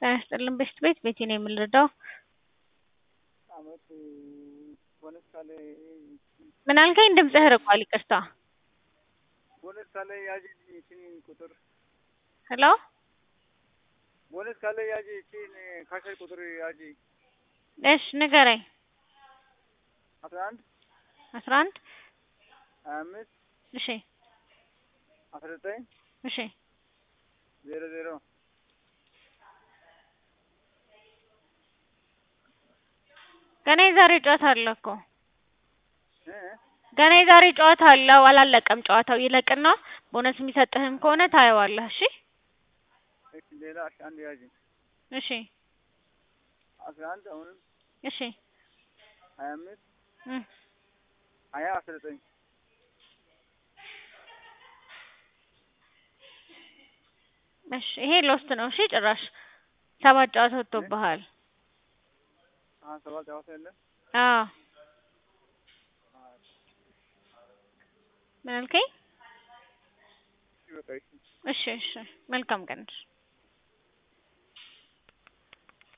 ጤና ይስጥልን በሽት ቤት ቤቴ ነው የምንረዳው። አመት ቦነስ ካለ ምን አልከኝ? ድምፅህ ርቋል። ይቅርታ። ቦነስ ካለ ያዥ ይቺን ቁጥር ሄሎ ቦነስ ካለ ያዥ ይቺን ካሸር ቁጥር ያዥ እሺ ንገረኝ። አስራ አንድ አስራ አንድ ሀያ አምስት እሺ አስራ ዘጠኝ እሺ ዜሮ ዜሮ ገና የዛሬ ጨዋታ አለ እኮ እ ገና የዛሬ ጨዋታ አለው። አላለቀም ጨዋታው። ይለቅና ቦነስ የሚሰጥህም ከሆነ ታየዋለህ። እሺ እሺ ሌላ እሺ አንድ ያዥ እሺ አስራ አንድ አሁንም እሺ ሀያ አምስት እ ሀያ አስራ ዘጠኝ እሺ ይሄ ሎስት ነው። እሺ ጭራሽ ሰባት ጨዋታ ወጥቶብሃል። አሁን ሰባት ጨዋታ የለ አዎ ምን አልከኝ? እሺ በቃ እሺ እሺ እሺ መልካም ቀን።